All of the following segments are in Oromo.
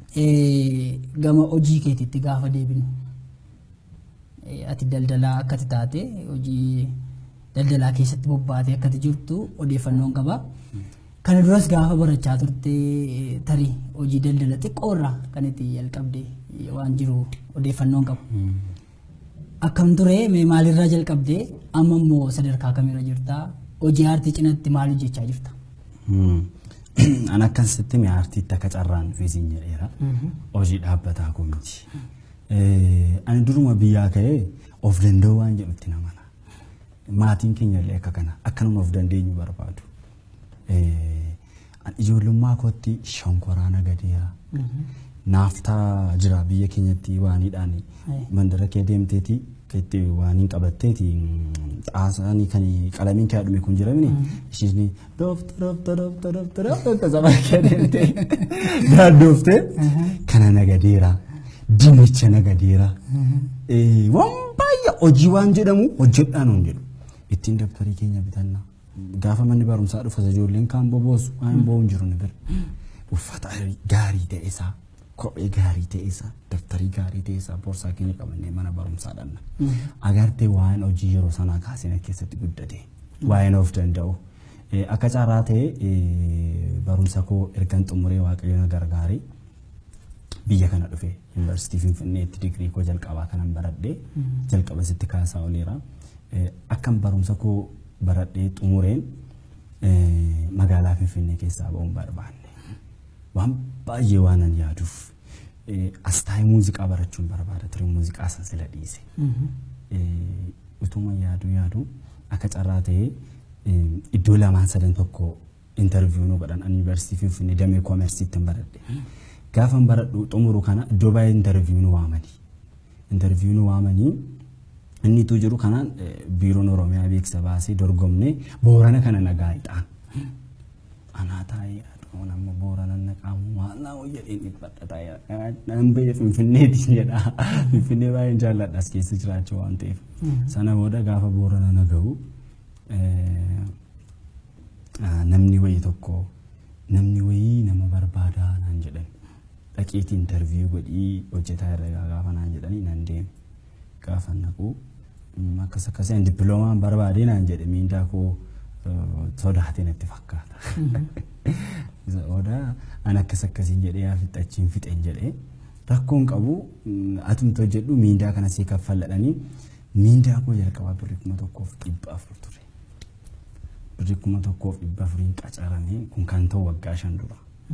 gama hojii keetiitti gaafa deebinu ati daldalaa akkati taate hojii daldalaa keessatti bobbaatee akkati jirtu odeeffannoon qaba. Kana duras gaafa barachaa turte tarii hojii daldala xiqqoorraa kan itti jalqabde waan jiru odeeffannoon qabu. Akkam ture mee maalirraa jalqabde amma immoo sadarkaa kamirra jirta hojii aartii cinatti maal hojjechaa jirta? An akkasitti mee aartiitti akka carraan fiisiin jedheera. Hojii dhaabbataa koo miti. Ani duruma biyyaa ka'ee of danda'u waan jedhutti namana. Maatiin keenya illee akka kana akkanuma of dandeenyu barbaadu. Ijoollummaa kootti shonkoraa nagadeera. Naaftaa jira biyya keenyatti waaniidhaan mandara kee deemteeti itti waaniin qabatteeti xaasaanii kan qalamiin kee dhume kun jiramini ishiin doofta doofta doofta doofta doofta saba kee deemtee daandooftee kana nagadeera dinnicha nagadeera waan baay'ee hojii waan jedhamu hojjedhaan hin jedhu ittiin dabtarii keenya bitannaa gaafa manni barumsaa dhufas ijoolleen kaan boboosu waan bo'uun jiru ni bira uffata gaarii ta'e isaa kophee gaarii ta'e isaa daftarii gaarii ta'e isaa boorsaa keenya qabannee mana barumsaa dhanna. Agartee waan hojii yeroo sanaa kaasina keessatti guddate waa'een of danda'u. Akka carraa ta'e barumsa koo ergan xumuree waaqayyoon gargaaree biyya kana dhufe yuunivarsiitii Finfinneetti digirii koo jalqabaa kanan baradhee jalqaba sitti kaasaa oleera. Akkan barumsa koo baradhee xumureen magaalaa Finfinnee keessaa ba'uun barbaanne. Waan baay'ee waan an yaaduuf astaayii muuziqaa barachuun barbaada ture muuziqaa san sila dhiise. Utuma yaadu yaadu akka carraa ta'ee iddoo lamaan sadan tokko intarviiyuu nu godhan yuunivarsiitii Finfinnee damee koomersiitti baradhe. Gaafa baradhu xumuru kana iddoo baay'ee intarviiyuu nu waamanii. Intarviiyuu nu waamanii inni tu jiru kanaan biiroon Oromiyaa beeksisa baasee dorgomne boorana kana nagaa ixaan. Anaa taa'ee Kun amma boorana naqaamu maal naa jedheen dhiphadha taa'ee nan biyya Finfinneetiin jedha. Finfinnee baay'een jaalladha as keessa jiraachuu waan ta'eef. Sana booda gaafa boorana naga'u namni wayii tokko namni wayii nama barbaadaa naan jedhan. Dhaqiitii intarviiyuu godhii hojjetaa herregaa gaafa naan jedhanii nan deeme. Gaafa naqu akkas akkasiin dippiloomaan barbaadee naan jedhe miindaa koo sodaatee natti fakkaata. Odaa an akkas akkasiin jedhee yaa fixachiin fixeen jedhee rakkoon qabu atumta hojjedhu miindaa kana sii kaffalladhanii miindaa koo jalqabaa birrii kuma tokkoof dhibba afur ture. Birrii kuma tokkoof dhibba afuriin qacaramee kun kan ta'u waggaa shan dura.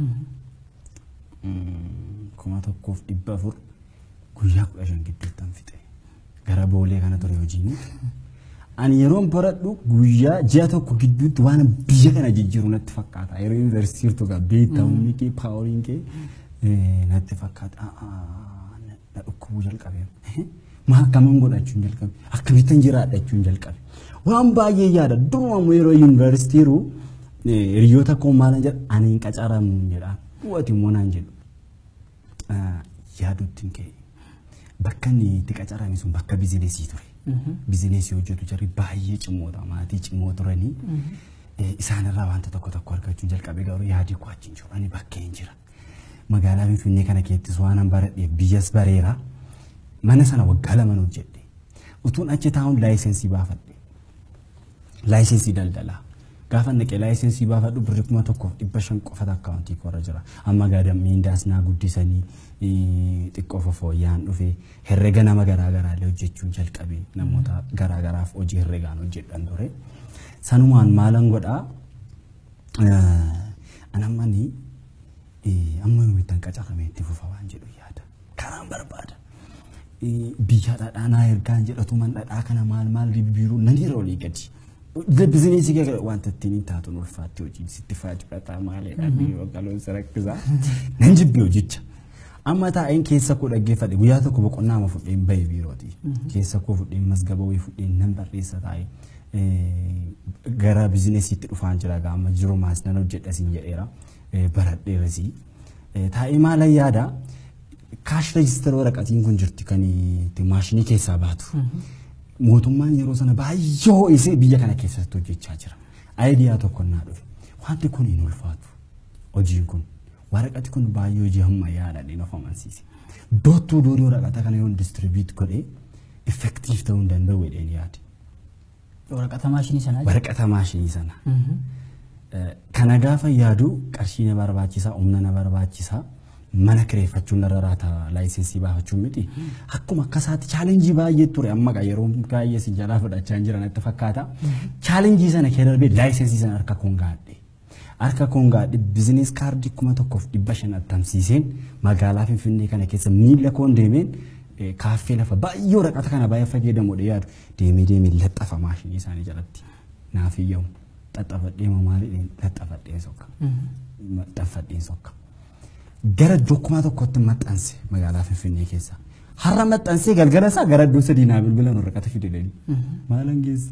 Kuma tokkoof dhibba afur guyyaa kudha shan gidduuttan fixe. Gara boolee kana ture hojiin. Ani yeroon baradhu guyyaa ji'a tokko gidduutti waan biyya kana jijjiiru natti fakkaata. Yeroo yuunivarsiitii jirtu gaa beektamni kee paawuriin kee natti fakkaata. Na dhukkubuu jalqabe. Maa akkamiin godhachuun jalqabe? Akkamittan jiraadhachuun jalqabe? Waan baay'ee yaada. Duruma yeroo yuunivarsiitii jiru hiriyoota koo maal jedha ani hin qacaramu jedha. Du'ati immoo naan jedhu. Yaaduutti ka'e. Bakka inni itti qacarame sun bakka bizineesii ture. bizineesii hojjetu jarri baay'ee cimoota maatii cimoo turanii isaanirraa wanta tokko tokko argachuun jalqabe garuu yaadii koo achiin jiru ani bakkee jira. Magaalaa Finfinnee kana keessattis waan an baradheef biyyas bareera mana sana waggaa lama hojjedhe utuun achi taa'uun laayisensii baafadhe laayisensii daldalaa gaafa naqee laayisensii baafadhu birri kuma tokkoof dhibba shan qofata akkaawuntii koorra jira amma gaadam miindaas naa guddisanii xiqqoo fofooyyaan dhufe herrega nama garaagaraallee hojjechuun jalqabe namoota garaagaraaf hojii herregaan hojjedhan ture sanumaan maalan godhaa anammani amma numittan qacarame itti fufa waan jedhu yaada karaan barbaada biyya dhadhaanaa ergaan jedhatu man dhadhaa kana maal maal bibbiiruu nan irra olii gadi bizineesii kee wanta ittiin taatu ulfaatti hojii sitti faajifata maaliidha biiroo galoonsa rakkisaa nan jibbi hojicha. Amma taa'een keessa koo dhaggeeffadhe guyyaa tokko boqonnaa ama fudheen bahe biirooti. Keessa koo fudheen masgaba wayii fudheen nan barreessa taa'ee gara bizineesiitti dhufaan jira gaama jiru maas nan hojjedha siin jedheera baradheerasi. Taa'ee maalan yaada kaash reejistara waraqatiin kun jirti kan maashinii keessaa baatu. mootummaan yeroo sana baay'ee ho'isee biyya kana keessatti hojjechaa jira. Aayidiyaa tokko naa dhufe. Wanti kun hin ulfaatu. Hojiin kun waraqati kun baay'ee hojii ammayyaadhaan of amansiise. Doottuu doorii waraqata kana yoo distribuut godhee effektiif ta'uu hin danda'u jedheen yaade. Waraqata maashinii sanaa jechuudha. Waraqata maashinii sana. Mhm. Kana gaafa yaadu qarshii na barbaachisaa, humna na barbaachisaa, mana kireeffachuun narra raata laayisensii baafachuun miti. Akkuma akkasaatti chaalenjii baay'ee ture amma qa yeroo baay'ee si jalaa fudhachaa hin jiran natti fakkaata. Chaalenjii sana kee darbee laayisensii sana harka koon gaadhe. Harka koon gaadhe bizinees kaardii kuma tokkoof dhibba shan attamsiiseen magaalaa Finfinnee kana keessa miila koon deemeen eh, kaaffee lafa baay'ee waraqata kana baay'ee fayyadamuudha yaadu deemee deemee laxxafa maashinii isaanii jalatti naaf iyyamu xaxxafadhee maaliidhaan laxxafadhee sokka maxxanfadheen sokka gara iddoo kuma tokkotti maxxanse magaalaa Finfinnee keessa har'a maxxansee galgala isaa gara iddoo sadii naa bilbilan waraqata fidedanii maalan geesse.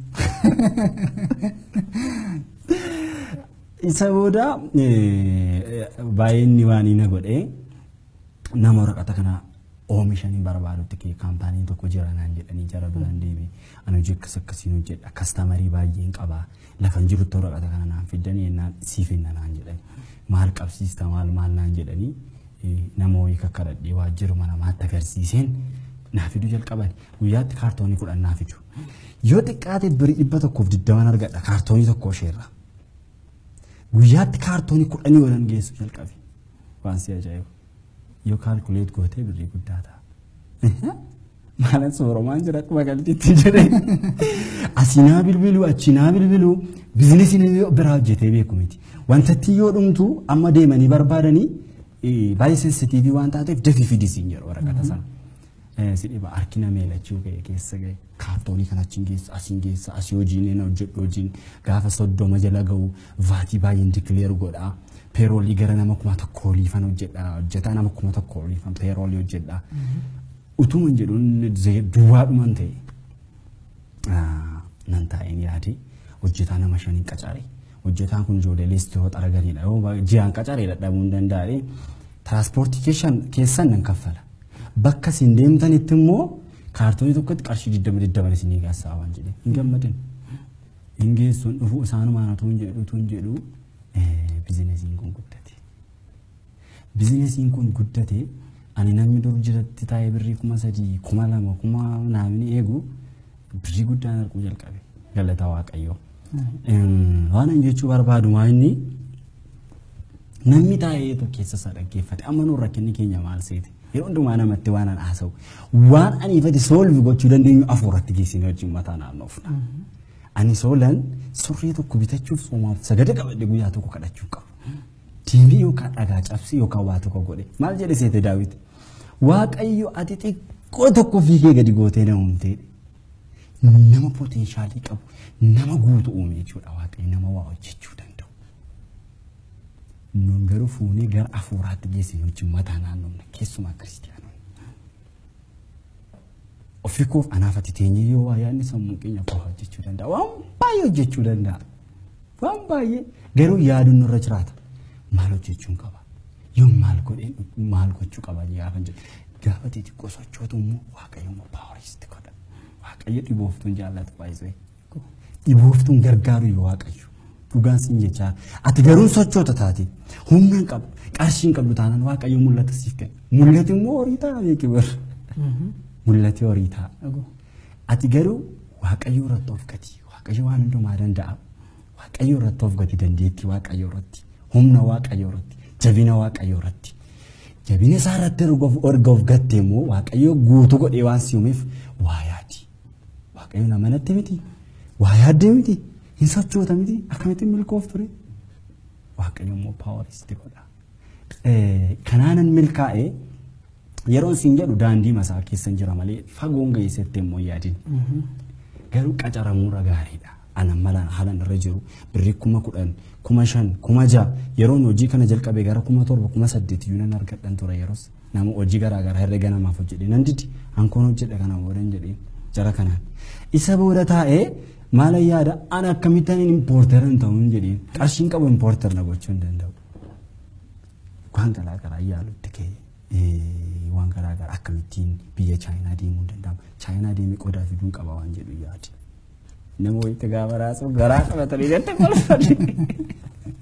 Isa booda eh, baay'inni waan inni godhee nama waraqata kana oomishanii barbaadutti kee kaampaaniin tokko jira naan jedhanii jara biraan deebi ani hojii akkas akkasiin hojjedha kastamarii baay'een qabaa lafan jirutti waraqata kana naan fiddanii ennaan siif hinna naan jedhani maal qabsiista maal maal naan jedhanii eh, nama wayii kakkadhadhee waajjiruma namaatti agarsiiseen naa fiduu jalqaban guyyaatti kaartoonii kudhan naa fidu yoo xiqqaate birii dhibba tokkoof digdaman argadha kaartoonii tokko isheerra guyyaatti kaartoonii kudhanii oolan geessu jalqabe waan si ajaa'ibu yoo kaalkuleet gootee birrii guddaa ta'a. Maalan sooromaan jira akkuma galtiitti jedhee asinaa bilbiluu achinaa bilbiluu bizinesiin biraa hojjetee beeku miti. Wantatti yoo dhumtu amma deemanii barbaadanii eh, baay'ee sensitiivii waan taateef dafii fidisiin jedhu waraqata sana. Eh, Si dhiba harkina meelachuu ga'e keessa ga'e kaartoonii kana achiin geessa asiin geessa asii hojiin inni hojjedhu hojiin gaafa soddoma jala ga'u vaatii baay'een dikileer godhaa. Peeroolii gara nama kuma tokko oliifan hojjedha hojjetaa nama kuma tokko oliifan peeroolii hojjedha. Utuma hin jedhuun duwwaadhuman ta'e ah, nan taa'een yaade hojjetaa nama shaniin qacaree hojjetaan kun ijoollee leestoo xaraganiidha yoo ba- ji'aan qacaree dadhabuu hin danda'e tiraanspoortii keessan keessan nan kaffala bakka isin deemtanitti immoo kaartoonii tokkotti qarshii digdama digdaman isinii gaassaa waan jedhe hin gammadin hin geessuun dhufuu isaanumaan utuu hin jedhu utuu hin jedhu eh, bizinesiin kun guddate. Bizinesiin kun guddate ani namni dur jiratti taa'ee birrii kuma sadii kuma lama kuma naamni eegu birrii guddaan arguu jalqabe galata waaqayyoo. Em, Waan ani jechuu barbaadu waa inni namni taa'ee keessa isaa dhaggeeffate amma nuun rakkinni keenya maal seete yeroo hundumaa namatti waan an haasa'u waan ani ifate soolvi gochuu dandeenyu afuuratti geessine wajjin mataa naannoofna. Ani soolan surree tokko bitachuuf soomaaf sagada qabadhe guyyaa tokko kadhachuu qabu. Diimii yookaan dhagaa cabsii yookaan waa tokko godhe maal jedhe seete daawwiti. Waaqayyo ati xiqqoo tokko fiigee gadi gootee na uumtee nama poteenshaalii qabu nama guutu uume jechuudha waaqayyo nama waa hojjechuu danda'u. Nun garuu fuunee gara afuuraatti geessine wajjin mataa naannoofna keessumaa kiristiyaanonni. Ofii koof anaaf ati teenyee yoo waa yaadni sammuu keenya koo hojjechuu danda'a. Waan baay'ee hojjechuu danda'a. Waan baay'ee garuu yaaduun nurra jiraata. Maal hojjechuun qaba? Yoo maal godheen maal gochuu qaba gaafa jedhu. Gaafa xixiqqoo sochootu immoo waaqayyo immoo paawaristi godha. Waaqayyo dhibooftuun jaallatu baay'isee. Dhibooftuun gargaaru yoo waaqayyo. Dhugaan siin jechaa ati garuu sochoota taate humna hin qabu qarshii hin qabdu taanaan waaqayyo mul'ata siif kenna. Mul'ati immoo horii ta'a beeki bara. Mul'ati horii ta'a. Dhuguu. Ati garuu waaqayyo irratti of gati. Waaqayyo waan hundumaa danda'a. Waaqayyo irratti of gati dandeettii waaqayyo irratti. Humna waaqayyo irratti. Jabina waaqayyo irratti. Jabina isaa irratti erga of gatte immoo waaqayyo guutuu godhee waan si uumeef waa yaadi. Waaqayyo nama natti miti. Waa yaaddee miti. Hin sochoota miti. Akkamittiin milkoof ture. Waaqayyo immoo paawaristi godha. Eh, Kanaanan milkaa'ee yeroon siin jedhu daandii masaa keessan jira malee fagoon geessatti immoo hin yaadin. Garuu qacaramuura gaariidha. Ana mala haalan irra jiru birrii kuma kudhan kuma shan kuma ja'a yeroon hojii kana jalqabe gara kuma torba kuma saddeet iyyuu nan argadhan ture yeroos nama hojii garaa garaa herrega namaaf hojjedhe nan didi hankoon hojjedhe kana boodan jedheen jara kanaan. Isa booda taa'ee maala yaada ana akkamittan impoortera hin ta'uun jedheen qarshiin qabu impoorter na gochuu hin danda'u. Waan garaa garaa yaalutti ka'e. Eh, waan garaa garaa akkamittiin biyya chaayinaa deemuu hin danda'amu. Chaayinaa deemee qodaa fiduun qaba waan jedhu yaade. Nama wayitti gaafa raasu garaa qabatanii jette kolfadhe.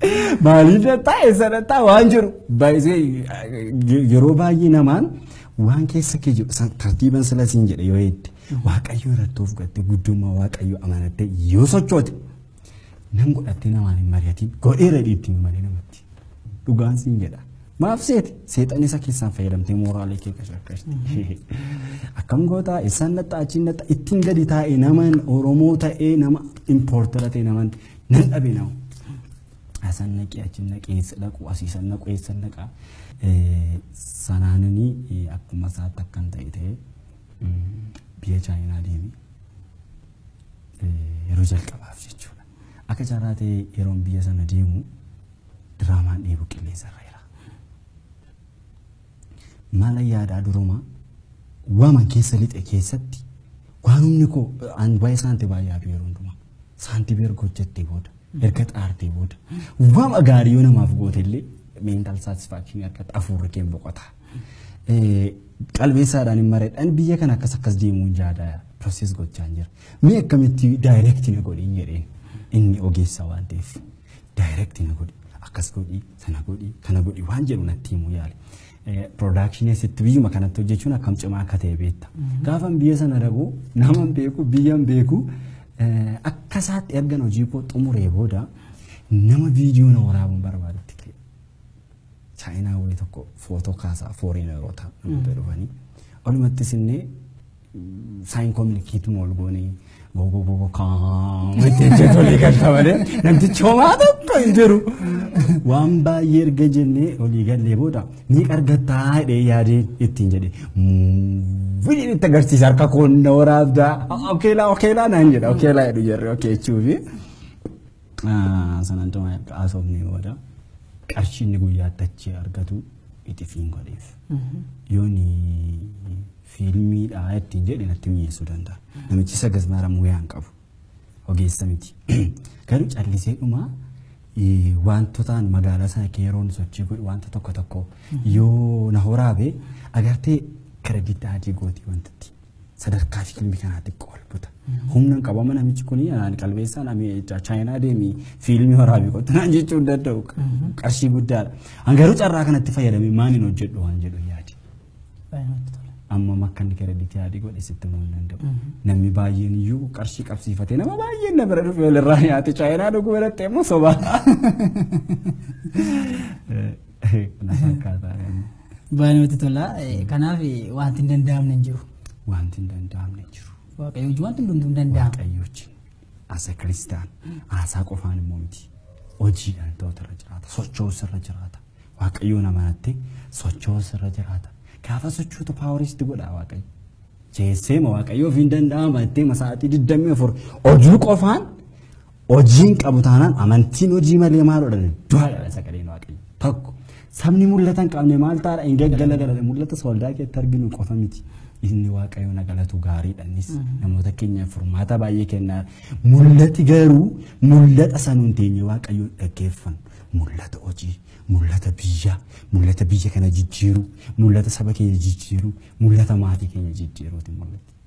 Maaliif dhattaa eessa dhattaa waan jiru baay'isee yeroo baay'ee namaan waan keessa kee jiru tartiiban sila siin jedhe yoo hedde waaqayyo irratti of godhatte guddummaa waaqayyo amanatte yoo sochoote nan godhattee namaan hin mari'atiin godheera dhiitti hin malee namatti dhugaan siin jedha. Maaf seeti seexan isa keessaan fayyadamtee mooraalee kee qashaqashti. Akkam gootaa isaan naxxa achiin naxxa ittiin gadi taa'e naman Oromoo ta'ee nama impoortara ta'e naman nan dhabe nama. Asan naqee achiin naqee eessa dhaqu asiisan naqu eessa naqa. Sanaananii akkuma isaatti akkan ta'e ta'e biyya Chaayinaa deemee yeroo jalqabaaf jechuudha. Akka carraa ta'e yeroon biyya sana deemu diraamaan dheebuu qilleensa irra jira. Maala yaadaa duruma waaman keessa lixe keessatti waan humni koo an waa'ee saantii baay'ee yaadu yeroo hundumaa. Saantii erga hojjettee booda erga xaartee booda waama gaarii yoo namaaf goote illee mental satisfaction argata afuurri kee boqota. Qalbeessaadhaan hin mareedhaan biyya kana akkas akkas deemuun jaadaa proses gochaa jira. Mee akkamitti daayirektii na godhin jedheen inni ogeessa waan ta'eef daayirektii na godhi akkas godhi sana godhi kana godhi waan jedhu natti himuu yaale. Production asitti biyyuma kanatti hojjechuun akkam cimaa akka ta'e beekta. Gaafan biyya sana dhaqu naman beeku biyyan beeku akka isaatti ergan hojii koo xumuree booda nama viidiyoo na waraabuun barbaadutti ka'e. Chaayinaa wayii tokko footoo kaasaa fooriineroota namoota dhufanii. Walumattis innee saayin kominikeetii ol goonee gogo gogo kaan itti hojjetu olii galta malee namtichi homaa tokko hin jiru. Waan baay'ee erga jennee olii gallee booda ni argattaa hidhee yaadee ittiin jedhe vidiyoon itti agarsiisa harka koonna waraabdaa okeelaa okeelaa naan jedha okeelaa jedhu jarri okee jechuufi sanan tuma haasofnee booda qarshii inni guyyaatti achi argatu itti fiin godheef yooni fiilmiidha ittiin jedhe natti mi'eessuu danda'a. Namichi sagas maramuu yaan qabu ogeessa miti. Garuu callisee dhumaa wantotaan magaalaa sana keeroon sochii godhu wanta tokko tokko yoo na horaabe agartee kiredit adii gootii wantatti sadarkaa fiilmii kanaatti xiqqoo ol buta. Humna hin qabama namichi kun qalbeessaan chaayinaa deemii fiilmii horaabii qottu naan jechuu hin danda'u qarshii guddaadha. Garuu carraa kanatti fayyadamee maaliin hojjedhu waan jedhu yaadi. amma makka inni kiredit adii godhe sitti himuu hin danda'u. Namni baay'een iyyuu qarshii qabsiifatee nama baay'een na bira dhufe walirraa nyaate chaayinaa dhuguu biratti immoo sobaa. Kana fakkaataa. Baay'ee namatti tola. Kanaaf wanti hin danda'amne hin jiru. Wanti hin danda'amne hin jiru. Waaqayyo hojii wanti hundumtuu hin danda'amu. Waaqayyo wajjin asa kiristaan haasaa qofaan immoo miti. Hojiidhaan ta'utu irra jiraata. Socho'us irra jiraata. Waaqayyoon amanattee socho'us irra jiraata. Gaafa sochootu paawaristi godha waaqayyo. Jeesseema waaqayyo ofiin danda'ama jettee masaatii digdamii afur hojii qofaan hojiin qabu taanaan amantiin hojii malee maal godhan du'aadha sagaleen waaqayyo. Tokko sabni mul'ata hin qabne maal taadha hin gaggala galala mul'ata sooldaa keessatti arginu qofa miti. Inni waaqayyo na galatu gaariidhanis namoota keenyaaf furmaata baay'ee kennaa. Mul'ati garuu mul'ata sanuun teenye waaqayyo dhaggeeffannu mul'ata hojii. mul'ata biyyaa mul'ata biyya kana jijjiiru mul'ata saba keenya jijjiiru mul'ata maatii keenya jijjiiruuti mul'atti.